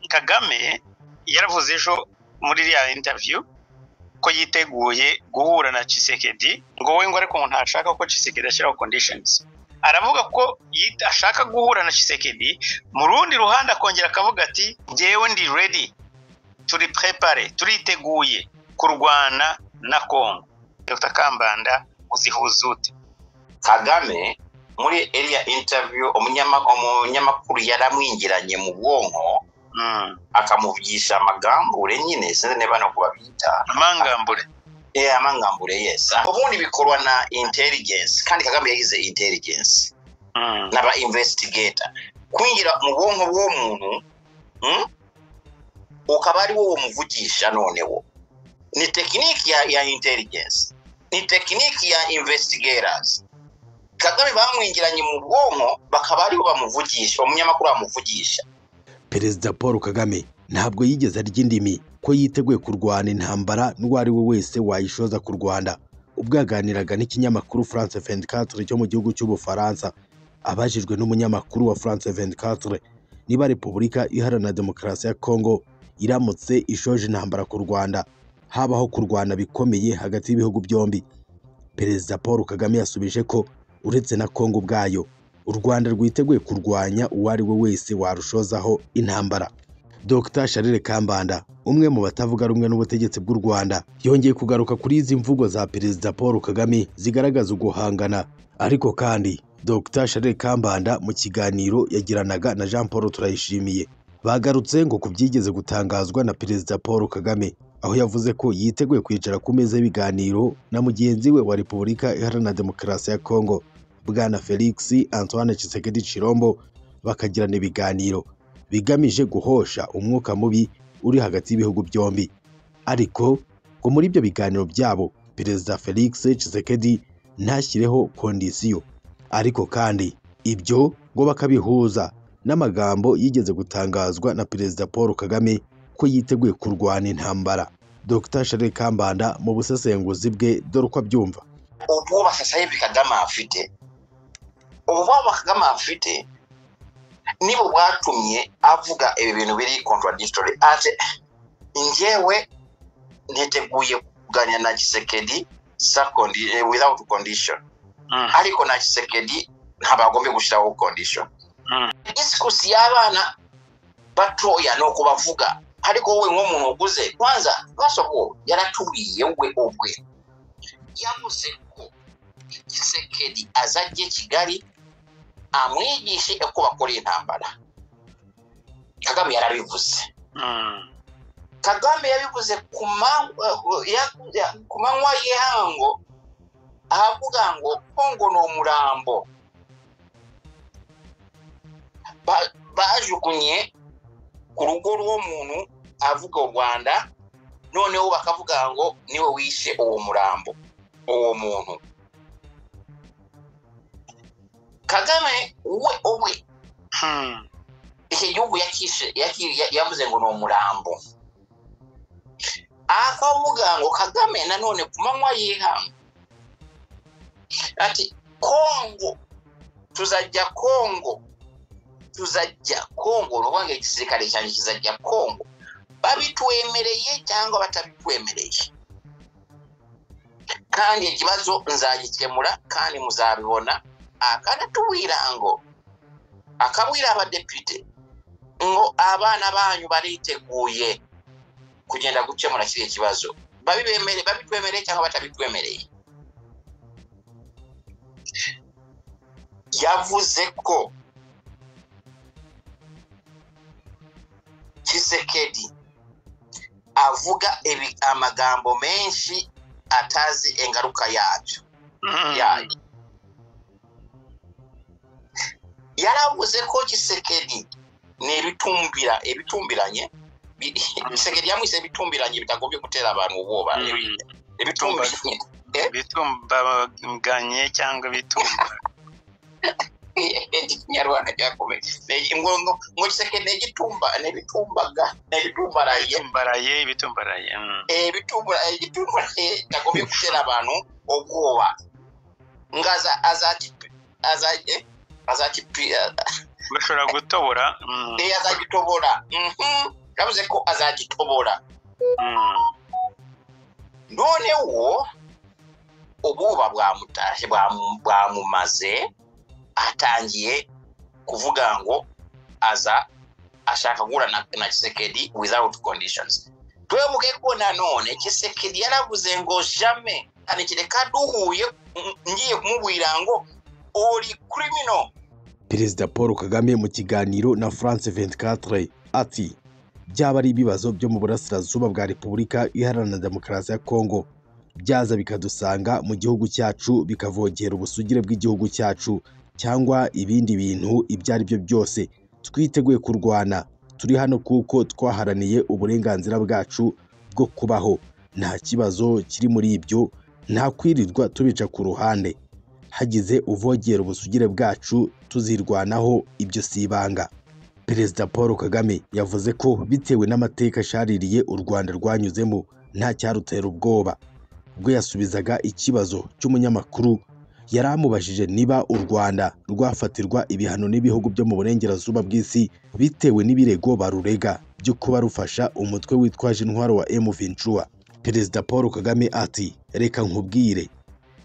Kagame yaravuze ejo muri iriya interiviyu ko yiteguye guhura na Tshisekedi ngo we ngo ariko ngo ntashaka ko Tshisekedi ashyiraho kondishonizi aravuga ko yita- ashaka guhura na Tshisekedi mu rundi ruhande akongera akavuga ati njyewe ndi redi turi prepare turiteguye kurwana na Kongo Dr Kambanda uzihuza ute kagame muri iriya interiviyu umunyama- umunyamakuru yaramwingiranye mu bwonko Mm. akamuvugisha amagambure nyine sinzi niba no kubabyita amangambure Eh, amangambure yes ubundi bikorwa na intelligence kandi kagame yagize intelligence Mm. n'aba investigator kwinjira mu bwonko bw'umuntu mm, ukaba ari wowe umuvugisha noneho ni tekiniki ya, ya intelligence ni tekiniki ya investigators kagame bamwingiranye mu bwonko bakaba aribo bamuvugisha umunyamakuru bamuvugisha perezida paul kagame ntabwo yigeze arya indimi ko yiteguye kurwana intambara n'uwo ari we wese wayishoza ku rwanda ubwo yaganiraga n'ikinyamakuru france 24 cyo mu gihugu cy'ubufaransa abajijwe n'umunyamakuru wa france 24 niba repubulika iharanira demokarasi ya kongo iramutse ishoje intambara ku rwanda habaho kurwana bikomeye hagati y'ibihugu byombi perezida paul kagame yasubije ko uretse na kongo ubwayo u Rwanda rwiteguye kurwanya uwo ari we wese warushozaho intambara Dr Charles Kambanda umwe mu batavuga rumwe n'ubutegetsi bw'u Rwanda yongeye kugaruka kuri izi mvugo za Perezida Paul Kagame zigaragaza uguhangana ariko kandi Dr Charles Kambanda mu kiganiro yagiranaga na Jean Paul Turayishimiye bagarutse ngo ku byigeze gutangazwa na Perezida Paul Kagame aho yavuze ko yiteguye kwicara ku meza y'ibiganiro na mugenzi we wa Repubulika Iharanira Demokarasi ya Kongo bwana felix antoine Tshisekedi Chirombo bakagirana ibiganiro bigamije guhosha umwuka mubi uri hagati y'ibihugu byombi ariko ngo muri ibyo biganiro byabo perezida felix Tshisekedi ntashyireho kondisiyo ariko kandi ibyo ngo bakabihuza n'amagambo yigeze gutangazwa na perezida paul kagame ko yiteguye kurwana intambara dr charles kambanda mu busesenguzi bwe dore uko abyumva ubwoba sasa hivi kagame afite ubwoba kagame afite nibo bwatumye avuga ibi bintu biri contradictory ati njyewe niteguye kuganira na gisekedi without condition Mm. ariko na gisekedi ntabwo agombe gushyiraho condition Mm. disikusi y'abana batoya ni ukubavuga ariko wowe nk'umuntu uguze kwanza basoko yaratubwiye we ubwe yavuze ko gisekedi azajye kigali amwigishe uko bakora intambara kagame yarabivuze Mm. kagame yabivuze ku ma- ya- ya- ku manywa y'ihango ahavuga ngo kongo ni umurambo Ba- bajugunye ku rugo rw'umuntu avuga u rwanda noneho bakavuga ngo niwe wishe uwo murambo uwo muntu kagame we ubwe Mm. iki gihugu yakishe- yaki- ya- yavuze ngo ni umurambo akavuga ngo kagame nanone ku manywa y'ihangu ati kongo tuzajya kongo tuzajya kongo ni ukuvuga ngo igisirikare cyanjye kizajya kongo babitwemereye cyangwa batabitwemereye kandi ikibazo nzagikemura kandi muzabibona akanatubwira ngo akabwira abadepite ngo abana banyu bariteguye kugenda gukemura kiriya kibazo babibemere babitwemereye cyangwa batabitwemereye yavuze ko kisekedi avuga ibi- amagambo menshi atazi ingaruka yabyo Mm. yayo yaravuze ko gisekedi ni ibitumbira ibitumbiranye bi- gisekedi yamwise ibitumbiranye bitagombye gutera abantu ubwoba Mm. ibitumbiranye bitumbaganye cyangwa bitumba ikinyarwanda cyakomeye ngo ngo ngo gisekende gitumba nebitumbaga nebitumbaraye bitumbaraye bitumbaraye mm. eh bitumbaraye gitumbaraye yagomye gutera abantu ubwoba ngaza azati azaje azati bashobora gutobora mm, eh azagitobora mhm yavuze ko azagitobora mm. noneho ububa bwamutashye bwamu- bwamumaze atangiye kuvuga ngo aza ashaka guhura na, na kisekedi without conditions twebuke ko nanone kisekedi yaravuze ngo jame kanekire kaduhuye mm, ngiye kumubwira ngo uri criminal perezida paul kagame mu kiganiro na france 24 ati byaba ari ibibazo byo mu burasirazuba bwa repubulika iharanira demokarasi ya kongo byaza bikadusanga mu gihugu cyacu bikavogera ubusugire bw'igihugu cyacu cyangwa ibindi bintu ibyo ari byo byose twiteguye kurwana turi hano kuko twaharaniye uburenganzira bwacu bwo kubaho nta kibazo kiri muri ibyo nta kwirirwa tubica ku ruhande hagize uvogera ubusugire bwacu tuzirwanaho ibyo si ibanga perezida paul kagame yavuze ko bitewe n'amateka ashaririye u rwanda rwanyuzemo nta cyarutera ubwoba ubwo yasubizaga ikibazo cy'umunyamakuru yari amubajije niba u rwanda rwafatirwa ibihano n'ibihugu byo mu burengerazuba bw'isi bitewe n'ibirego barurega byo kuba rufasha umutwe witwaje intwaro wa m ventura perezida paul kagame ati reka nkubwire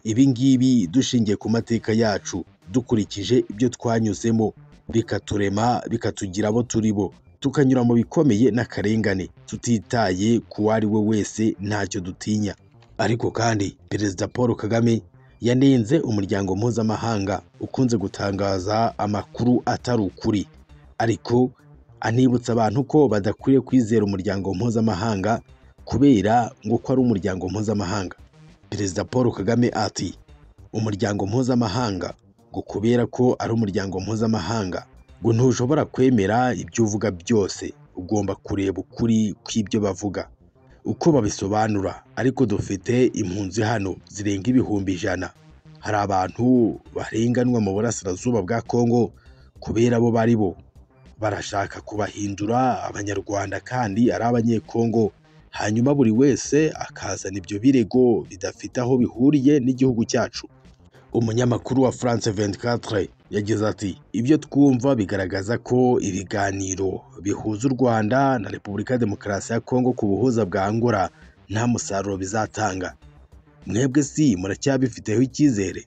ibi ngibi dushingiye ku mateka yacu dukurikije ibyo twanyuzemo bikaturema bikatugira abo turi bo tukanyura mu bikomeye n'akarengane tutitaye ku uwo ari we wese ntacyo dutinya ariko kandi perezida paul kagame yanenze umuryango mpuzamahanga ukunze gutangaza amakuru atari ukuri ariko anibutsa abantu ko badakwiye kwizera umuryango mpuzamahanga kubera ngo ko ari umuryango mpuzamahanga perezida paul kagame ati umuryango mpuzamahanga ngo kubera ko ari umuryango mpuzamahanga ngo ntushobora kwemera ibyo uvuga byose ugomba kureba ukuri kw'ibyo bavuga uko babisobanura ariko dufite impunzi hano zirenga ibihumbi ijana hari abantu barenganwa mu burasirazuba bwa kongo kubera bo bari bo barashaka kubahindura abanyarwanda kandi ari abanyekongo hanyuma buri wese akazana ibyo birego bidafite aho bihuriye n'igihugu cyacu umunyamakuru wa France 24 yagize ati ibyo twumva bigaragaza ko ibiganiro bihuza u Rwanda na Repubulika ya Demokarasi ya Kongo ku buhuza bwa Angola nta musaruro bizatanga mwebwe si muracyabifiteho icyizere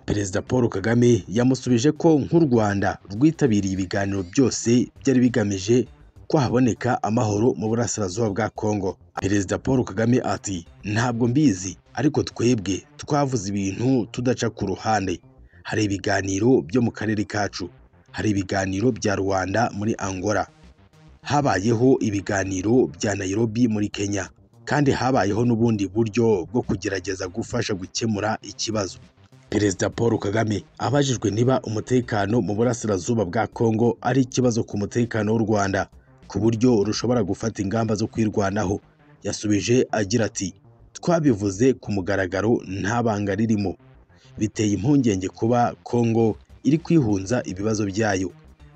Perezida Paul Kagame yamusubije ko nk'u Rwanda rwitabiriye ibiganiro byose byari bigamije ko haboneka amahoro mu burasirazuba bwa Kongo Perezida Paul Kagame ati ntabwo mbizi ariko twebwe twavuze ibintu tudaca ku ruhande hari ibiganiro byo mu karere kacu hari ibiganiro bya Rwanda muri Angola habayeho ibiganiro bya Nairobi muri Kenya kandi habayeho n'ubundi buryo bwo kugerageza gufasha gukemura ikibazo Perezida Paul Kagame abajijwe niba umutekano mu burasirazuba bwa Kongo ari ikibazo ku mutekano w'u Rwanda ku buryo rushobora gufata ingamba zo kwirwanaho yasubije agira ati twabivuze ku mugaragaro nta banga ririmo biteye impungenge kuba kongo iri kwihunza ibibazo byayo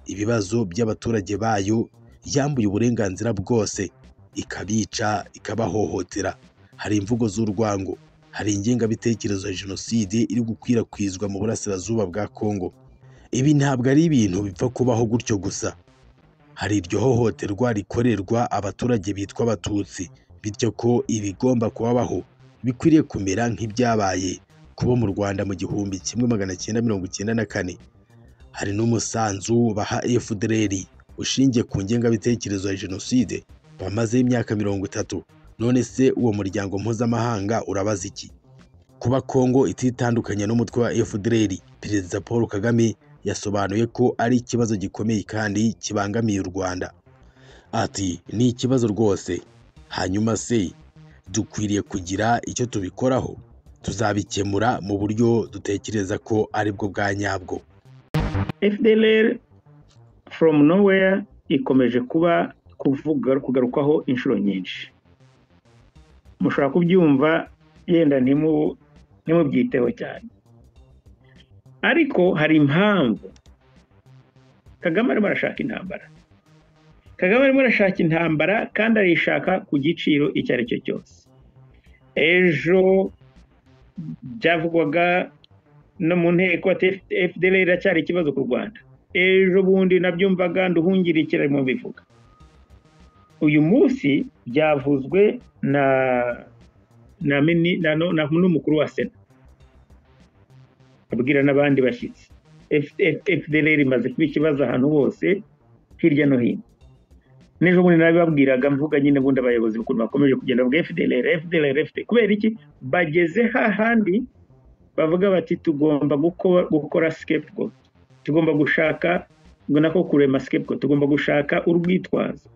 ibibazo by'abaturage bayo yambuye uburenganzira bwose ikabica ikabahohotera hari imvugo z'urwango hari ingengabitekerezo ya jenoside iri gukwirakwizwa mu burasirazuba bwa kongo ibi ntabwo ari ibintu bipfa kubaho gutyo gusa hari iryo hohoterwa rikorerwa abaturage bitwa abatutsi bityo ko ibigomba kubabaho bikwiriye kumera nk'ibyabaye kubo mu Rwanda mu gihumbi kimwe magana cyenda mirongo icyenda na kane hari n'umusanzu baha FDLR ushingiye ku ngengabitekerezo ya jenoside bamaze imyaka mirongo itatu none se uwo muryango mpuzamahanga urabaza iki kuba Kongo ititandukanya n'umutwe wa FDLR perezida Paul Kagame yasobanuye ko ari ikibazo gikomeye kandi kibangamiye u Rwanda ati ni ikibazo rwose hanyuma se dukwiriye kugira icyo tubikoraho tuzabikemura mu buryo dutekereza ko ari bwo bwa nyabwo FDLR from nowhere ikomeje kuba kuvuga kugarukwaho inshuro nyinshi mushobora kubyumva yenda ntimu ntimubyiteho cyane ariko hari impamvu kagame arimo arashaka intambara kagame arimo arashaka intambara kandi arayishaka ku giciro icyo ari cyo cyose ejo byavugwaga no mu nteko ati fdl iracyari ikibazo ku rwanda ejo bundi nabyumvaga nduhungirikira arimo bivuga uyu munsi byavuzwe na na mini- na no- na- n'umukuru wa sena abwira n'abandi bashyitsi F- F- fdr imaze kuba ikibazo ahantu hose hirya no hino n'ejo bundi nabibabwiraga mvuga nyine ubundi abayobozi ukuntu bakomeje kugenda bavuga fdr fdr fdr kubera iki bageze hahandi bavuga bati tugomba gukora, gukora scapegoat tugomba gushaka ngo nako kurema scapegoat tugomba gushaka urwitwazo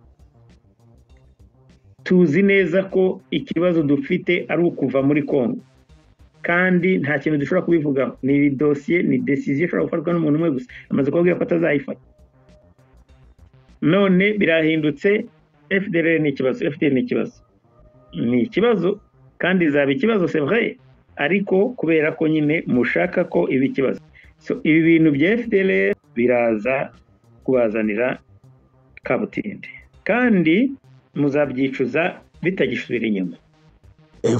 tuzi neza ko ikibazo dufite ari ukuva muri kongo kandi nta kintu dushobora kubivugaho ni dosiye ni desiziyo ishobora gufatwa n'umuntu umwe gusa amaze kubabwira ko atazayifata none birahindutse fdr ni ikibazo fdr ni ikibazo ni ikibazo kandi izaba ikibazo c'est vrai ariko kubera ko nyine mushaka ko iba ikibazo so, ibi bintu bya fdr biraza kubazanira kabutindi kandi muzabyicuza bitagisubira inyuma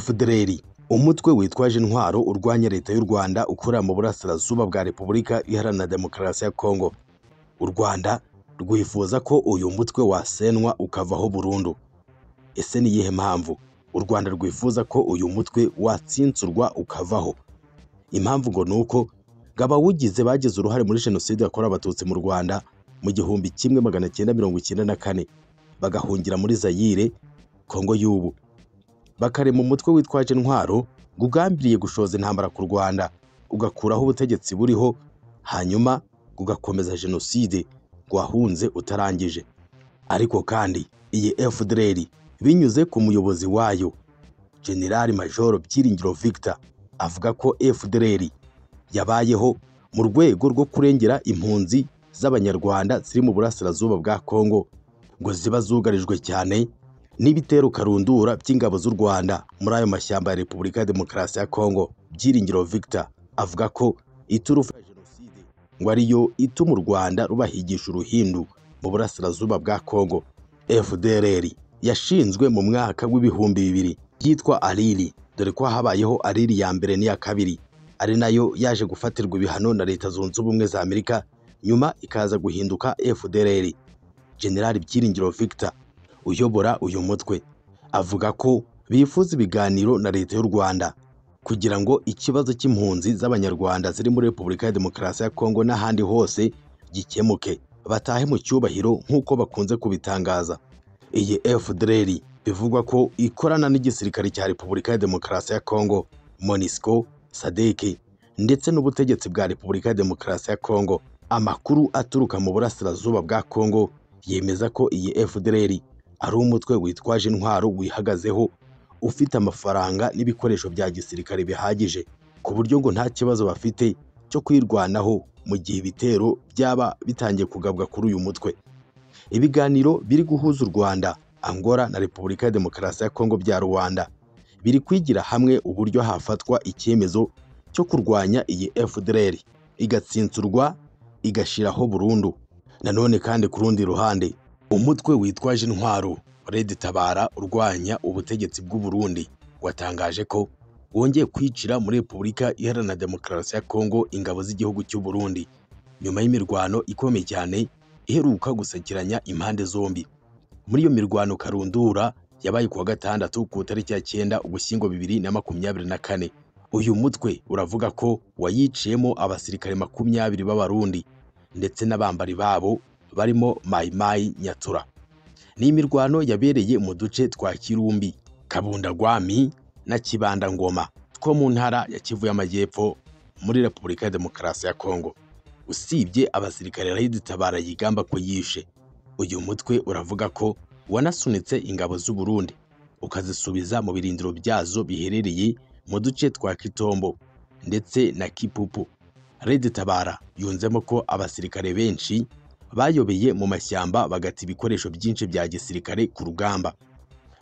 FDLR umutwe witwaje intwaro urwanya leta y'u Rwanda ukorera mu burasirazuba bwa Repubulika Iharanira Demokarasi ya Kongo u Rwanda rwifuza ko uyu mutwe wasenwa ukavaho burundu ese ni iyihe mpamvu u Rwanda rwifuza ko uyu mutwe watsinsurwa ukavaho impamvu ngo ni uko ngo abawugize bagize uruhare muri jenoside yakorewe abatutsi mu Rwanda mu gihumbi kimwe magana cyenda mirongo icyenda na kane bagahungira muri Zayire Kongo y'ubu bakarema umutwe witwaje intwaro ngo ugambiriye gushoza intambara ku rwanda ugakuraho ubutegetsi buriho hanyuma ugakomeza jenoside wahunze utarangije ariko kandi iyi fdr binyuze ku muyobozi wayo generali majoro byiringiro victor avuga ko fdr yabayeho mu rwego rwo kurengera impunzi z'abanyarwanda ziri mu burasirazuba bwa kongo ngo ziba zugarijwe cyane n'ibitero karundura by'ingabo z'u Rwanda muri ayo mashyamba ya Repubulika ya Demokarasi ya Kongo Byiringiro Victor avuga ko iturufu ya jenoside ngo ariyo ituma u Rwanda rubahigisha uruhindu mu burasirazuba bwa Kongo FDLR yashinzwe mu mwaka w'ibihumbi bibiri yitwa Alili dore ko habayeho Alili ya mbere n'iya kabiri ari nayo yaje gufatirwa ibihano na Leta Zunze Ubumwe za Amerika nyuma ikaza guhinduka FDLR General Byiringiro Victor uyobora uyu mutwe avuga ko bifuza ibiganiro na leta y'u Rwanda kugira ngo ikibazo cy'impunzi z'abanyarwanda ziri muri Repubulika ya Demokarasi ya Kongo n'ahandi hose gikemuke batahe mu cyubahiro nk'uko bakunze kubitangaza iyi FDLR bivugwa ko ikorana n'igisirikare cya Repubulika ya Demokarasi ya Kongo MONUSCO SADC ndetse n'ubutegetsi bwa Repubulika ya Demokarasi ya Kongo amakuru aturuka mu burasirazuba bwa Kongo yemeza ko iyi FDLR ari umutwe witwaje intwaro wihagazeho ufite amafaranga n'ibikoresho bya gisirikare bihagije ku buryo ngo nta kibazo bafite cyo kwirwanaho mu gihe ibitero byaba bitangiye kugabwa kuri uyu mutwe ibiganiro biri guhuza u Rwanda Angola na Repubulika ya Demokarasi ya Kongo bya Rwanda biri kwigira hamwe uburyo hafatwa icyemezo cyo kurwanya iyi FDLR igatsinsurwa igashiraho burundu nanone kandi ku rundi ruhande umutwe witwaje intwaro Red Tabara urwanya ubutegetsi bw'u Burundi watangaje ko wongeye kwicira muri Repubulika Iharanira Demokarasi ya Kongo ingabo z'igihugu cy'u Burundi nyuma y'imirwano ikomeye cyane iheruka gusekiranya impande zombi muri iyo mirwano karundura yabaye kuwa gatandatu ku itariki ya cyenda Ugushyingo bibiri na makumyabiri na kane uyu mutwe uravuga ko wayiciyemo abasirikare makumyabiri b'Abarundi ndetse n'abambari babo barimo Mayimayi Nyatura. Ni imirwano yabereye mu duce twa Kirumbi, Kabundagwami na Kibandangoma two mu ntara ya Kivu y'Amajyepfo muri Repubulika ya Demokarasi ya Kongo. Usibye abasirikare Red Tabara yigamba ko yishe, uyu mutwe uravuga ko wanasunitse ingabo z'u Burundi ukazisubiza mu birindiro byazo biherereye mu duce twa Kitombo ndetse na Kipupu. Red Tabara yunzemo ko abasirikare benshi bayobeye mu mashyamba bagata ibikoresho byinshi bya gisirikare ku rugamba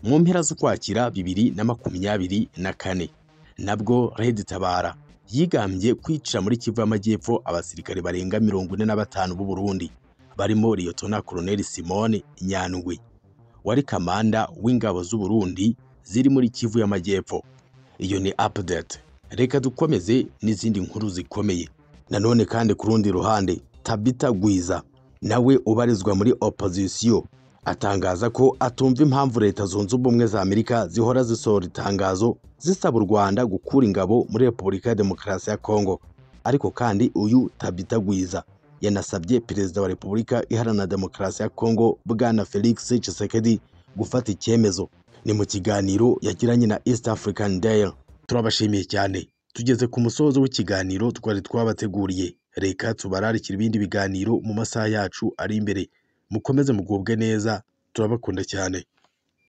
mu mpera z'ukwakira bibiri na makumyabiri na kane nabwo Red Tabara yigambye kwica muri kivu y'amajyepfo abasirikare barenga mirongo ine na batanu b'u Burundi barimo liyotona koloneli simone nyandwi wari kamanda w'ingabo z'u Burundi ziri muri kivu y'amajyepfo iyo ni apudete reka dukomeze n'izindi nkuru zikomeye nanone kandi ku rundi ruhande tabita gwiza nawe ubarizwa muri opozisiyo atangaza ko atumva impamvu leta zunze ubumwe za amerika zihora zisohora itangazo zisaba u rwanda gukura ingabo muri repubulika ya demokarasi ya kongo ariko kandi uyu tabita gwiza yanasabye perezida wa repubulika iharanira demokarasi ya kongo bwana felix tshisekedi gufata icyemezo ni mu kiganiro yagiranye na east african Daily turabashimiye cyane tugeze ku musozo w'ikiganiro twari twabateguriye reka tubararikira ibindi biganiro mu masaha yacu ari imbere mukomeze mugubwe neza turabakunda cyane